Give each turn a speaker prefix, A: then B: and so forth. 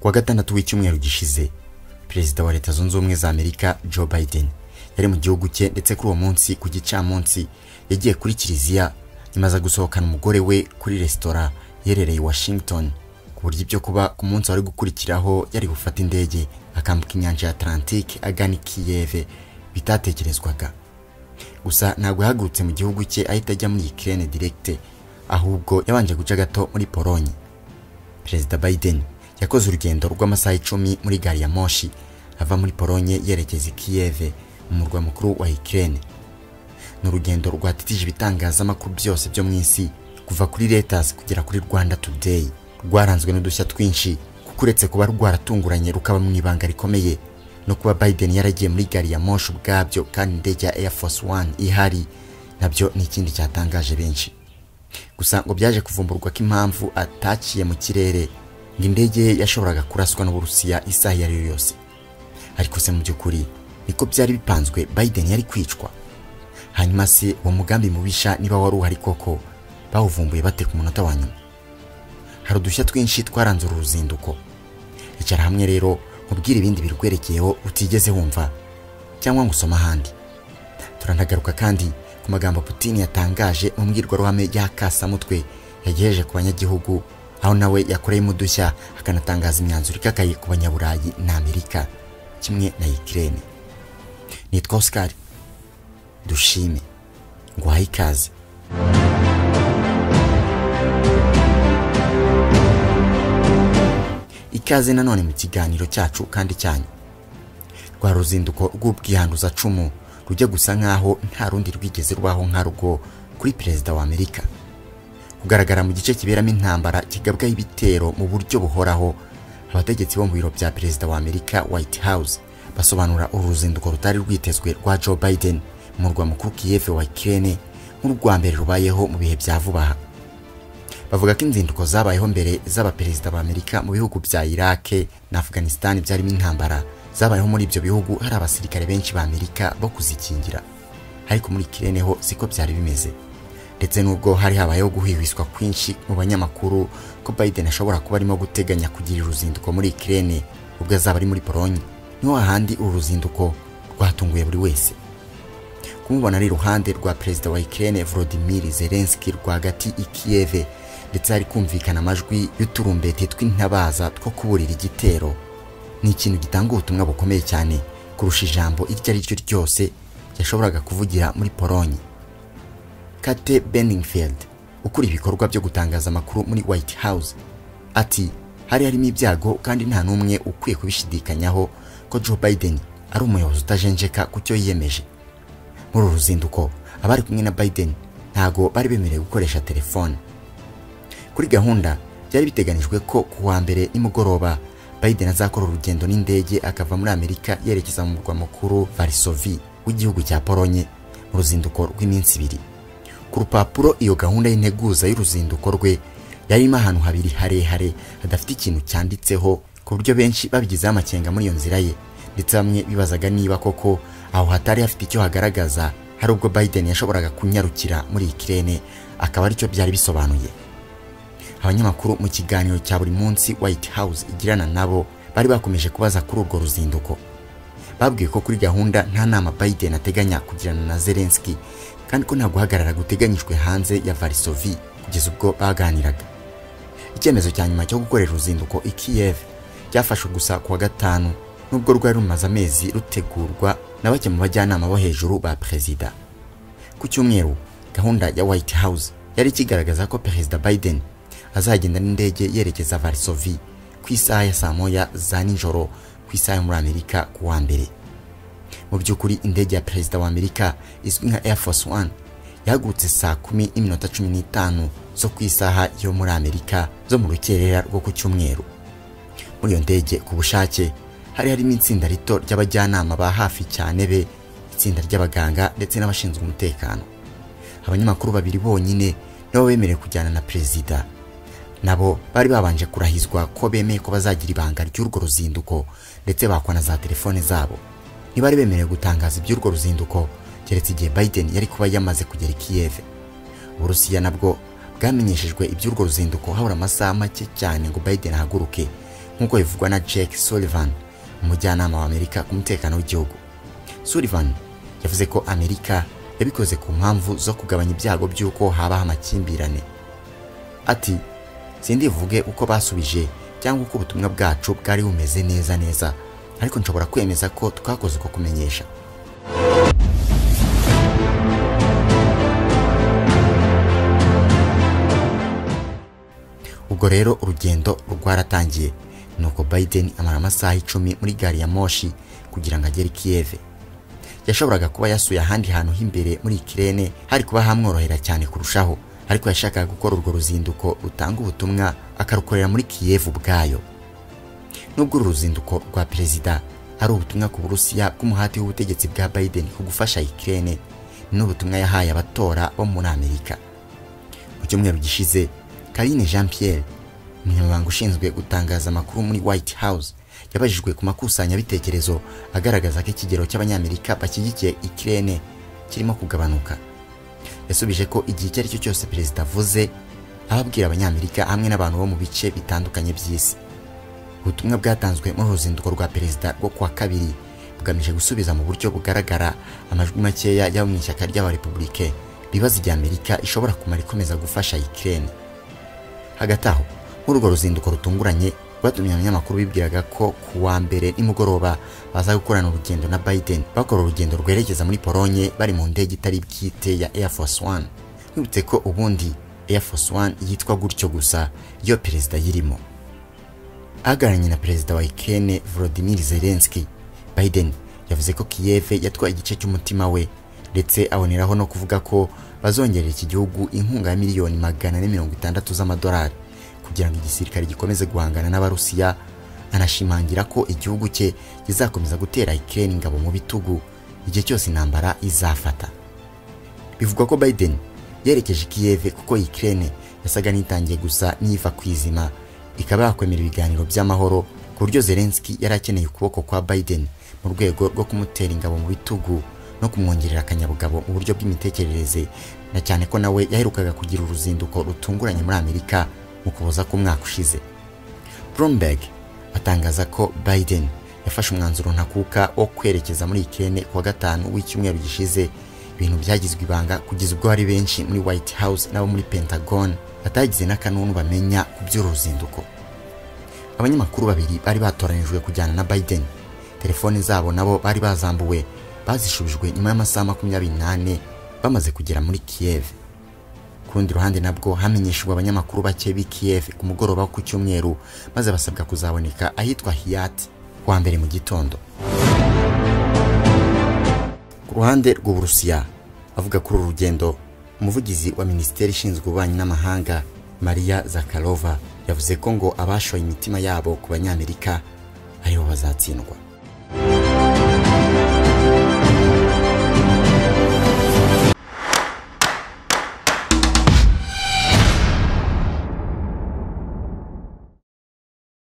A: kuwa gatandatu w'icyumweru gishize perezida wa leta zunze ubumwe za amerika joe biden yari mu gihugu cye ndetse kuri uwo munsi ku gicamunsi yagiye kuri kiliziya nyuma aza gusohokana umugore we kuri resitora iherereye washington ku buryo ibyo kuba ku munsi wari gukurikiraho yari gufata indege akambuka inyanja ya atlantique agana i kiyeve bitatekerezwaga gusa ntabwo yahagurutse mu gihugu cye ahita ajya muri ikirere direkite ahubwo yabanje guca gato muri polonye perezida biden yakoze urugendo rw'amasaha icumi muri gari ya moshi ava muri polonye yerekeza i kiyeve umurwa mukuru wa ikirere ni urugendo rwatitije ibitangazamakuru byose byo mu isi kuva kuri Reuters kugera kuri rwanda today rwaranzwe n'udushya twinshi kuko uretse kuba rwaratunguranye rukaba mu ibanga rikomeye no kuba biden yaragiye muri gari ya moshi ubwabyo kandi indege ya air force one ihari nabyo ni ikindi cyatangaje benshi gusa ngo byaje kuvumburwa ko impamvu ataciye mu kirere ngo indege ye yashoboraga kuraswa n'uburusiya isaha iyo ari yo yose ariko se mu by'ukuri niko byari bipanzwe biden yari kwicwa hanyuma se uwo mugambi mubisha niba wari uhari koko bawuvumbuye bate ku munota wa nyuma hari udushya twinshi twaranze uru ruzinduko icara hamwe rero nkubwire ibindi birwerekeyeho utigeze wumva cyangwa ngo usome ahandi turanagaruka kandi ku magambo Putin yatangaje mu mbwirwaruhame y'akasamutwe yagejeje ku banyagihugu aho nawe yakoreyemo udushya akanatangaza imyanzuro ikakaye ku banyaburayi na amerika kimwe na ikirere nitwa oscar dushime nguhaye ikaze ikaze nanone mu kiganiro cyacu kandi cyanyu rwa ruzinduko rw'ubwihanduzacumu rujya gusa nk'aho nta rundi rwigeze rwaho nka rwo kuri perezida wa amerika kugaragara mu gice kiberamo intambara kigabwaho ibitero mu buryo buhoraho abategetsi bo mu biro bya perezida wa amerika white house basobanura uru ruzinduko rutari rwitezwe rwa joe biden umurwa mukuru Kiev wa Ukraine nk'urwa mbere rubayeho mu bihe bya vuba aha bavuga ko inzinduko zabayeho mbere z'abaperezida ba Amerika mu bihugu bya Iraq na Afghanistan byarimo intambara zabayeho muri ibyo bihugu hari abasirikare benshi ba Amerika bo kuzikingira ariko muri Ukraine ho siko byari bimeze ndetse n'ubwo hari habayeho guhihwiswa kwinshi mu banyamakuru ko Biden ashobora kuba arimo guteganya kugira uruzinduko muri Ukraine ubwo azaba ari muri Pologne niho hahandi uru ruzinduko rwatunguye buri wese kumubona ari iruhande rwa perezida wa Ukraine Volodymyr Zelensky rwagati i Kiev ndetse hari kumvikana amajwi y'uturumbete tw'intabaza two kuburira igitero ni ikintu gitanga ubutumwa bukomeye cyane kurusha ijambo iryo ari ryo ryose yashoboraga kuvugira muri Polonye Kate Benningfield ukuri ibikorwa byo gutangaza amakuru muri White House ati hari harimo ibyago kandi nta n'umwe ukwiye kubishidikanyaho ko Joe Biden ari umuyobozi utajenjeka ku cyo yiyemeje muri uru ruzinduko abari kumwe na Biden ntago bari bemerewe gukoresha telefone kuri gahunda byari biteganijwe ko ku wa mbere nimugoroba Biden azakora urugendo n'indege akava muri Amerika yerekeza mu murwa mukuru Varsovie w'igihugu cya Polonye mu ruzinduko rw'iminsi ibiri ku rupapuro iyo gahunda y'integuza y'uruzinduko rwe yarimo ahantu habiri harehare hadafite ikintu cyanditseho ku buryo benshi babigizeho amakenga muri iyo nzira ye ndetse bamwe bibazaga niba koko aho hatari hafite icyo hagaragaza hari ubwo Biden yashoboraga kunyarukira muri ikirere akaba aricyo byari bisobanuye abanyamakuru mu kiganiro cya buri munsi White House igirana nabo bari bakomeje kubaza kuri urwo ruzinduko babwiye ko kuri gahunda nta nama Biden ateganya kugirana na Zelensky kandi ko nta guhagarara guteganyijwe hanze ya Varsovie kugeza ubwo baganiraga icyemezo cya nyuma cyo gukorera uruzinduko i Kiev cyafashwe gusa kuwa gatanu nubwo rwari rumaze amezi rutegurwa na bake mu bajyanama bo hejuru ba perezida ku cyumweru gahunda ya White House yari ikigaragaza ko perezida Biden azagenda n'indege yerekeza Varsovie ku isaha ya saa moya za nijoro ku isaha yo muri Amerika ku wa mbere mu by'ukuri indege ya perezida wa Amerika izwi nka Air Force One yahagurutse saa kumi n'iminota cumi n'itanu zo ku isaha yo muri Amerika zo mu rukerera rwo ku cyumweru muri iyo ndege ku bushake hari harimo itsinda rito ry'abajyanama ba hafi cyane be itsinda ry'abaganga ndetse n'abashinzwe umutekano abanyamakuru babiri bonyine nibo bemerewe kujyana na perezida nabo bari babanje kurahizwa ko bemeye ko bazagira ibanga ry'urwo ruzinduko ndetse bakwa na za telefone zabo ntibari bemerewe gutangaza iby'urwo ruzinduko keretse igihe Biden yari kuba yamaze kugera i Kiev uburusiya nabwo bwamenyeshejwe iby'urwo ruzinduko habura amasaha make cyane ngo Biden ahaguruke nk'uko bivugwa na Jake Sullivan umujyanama wa Amerika ku mutekano w'igihugu Sullivan yavuze ko Amerika yabikoze ku mpamvu zo kugabanya ibyago by'uko habaho amakimbirane ati sindivuge uko basubije cyangwa uko ubutumwa bwacu bwari bumeze neza neza ariko nshobora kwemeza ko twakoze uko kumenyesha ubwo rero urugendo rwaratangiye nuko Biden amara amasaha icumi muri gari ya moshi kugira ngo agere Kiev yashoboraga kuba yasuye ahandi hantu h'imbere muri ikirere hari kuba hamworohera cyane kurushaho ariko yashakaga gukora urwo ruzinduko rutanga ubutumwa akarukorera muri Kiev ubwayo nubwo uru ruzinduko rwa perezida ari ubutumwa ku burusiya bw'umuhati w'ubutegetsi bwa Biden ku gufasha Ukraine ni ubutumwa yahaye abatora bo muri Amerika mu cyumweru gishize Karine Jean Pierre umunyamabanga ushinzwe gutangaza amakuru muri White House yabajijwe ku makusanyabitekerezo agaragaza ko ikigero cy'abanyamerika bashyigikiye Ukraine kirimo kugabanuka yasubije ko igihe icyo ari cyo cyose perezida avuze ababwira abanyamerika hamwe n'abantu bo mu bice bitandukanye by'isi ubutumwa bwatanzwe muri ruzinduko rwa perezida rwo kuwa kabiri bugamije gusubiza mu buryo bugaragara amajwi makeya y'abo mu ishyaka ry'abarepublike bibaza igihe amerika ishobora kumara ikomeza gufasha Ukraine hagati aho muri urwo ruzinduko rutunguranye rwatumye abanyamakuru bibwiraga ko ku wa mbere nimugoroba baza gukorana urugendo na Biden bakora urugendo rwerekeza muri Polonye bari mu ndege itari bwite ya Air Force One wibutse ko ubundi Air Force One yitwa gutyo gusa iyo perezida yirimo ahagararanye na perezida wa Ukraine Volodymyr Zelensky Biden yavuze ko Kiev yatwaye igice cy'umutima we ndetse aboneraho no kuvuga ko bazongerera iki gihugu inkunga ya miliyoni magana ane mirongo itandatu z'amadolari kugira ngo igisirikare gikomeze guhangana n'abarusiya anashimangira ko igihugu cye kizakomeza gutera Ukraine ingabo mu bitugu igihe cyose intambara izafata bivugwa ko Biden yerekeje Kiev kuko Ukraine yasaga n'itangiye gusa n'iva kwizima ikaba yakwemera ibiganiro by'amahoro ku buryo Zelensky yari akeneye ukuboko kwa Biden mu rwego rwo kumutera ingabo mu bitugu no kumwongerera akanyabugabo mu buryo bw'imitekerereze na cyane ko nawe yaherukaga kugira uruzinduko rutunguranye muri Amerika mu kuboza k'umwaka ushize Bloomberg atangaza ko Biden yafashe umwanzuro ntakuka wo kwerekeza muri Ukraine kuwa gatanu w'icyumweru gishize ibintu byagizwe ibanga kugeza ubwo hari benshi muri White House n'abo muri Pentagon batagize n'akanunu bamenya ku by'uru ruzinduko abanyamakuru babiri bari batoranijwe kujyana na Biden telefone zabo nabo bari bazambuwe bazishubijwe nyuma y'amasaha makumyabiri n'ane bamaze kugera muri Kiev ku rundi ruhande nabwo hamenyeshejwe abanyamakuru bake b'i Kiev ku mugoroba ku cyumweru maze basabwa kuzaboneka ahitwa Hiyat kuwa mbere mu gitondo ku ruhande rw'uburusiya avuga kuri uru rugendo umuvugizi wa minisiteri ishinzwe ububanyi n'amahanga Maria Zakharova yavuze ko ngo abashoye imitima yabo ku banyamerika aribo bazatsindwa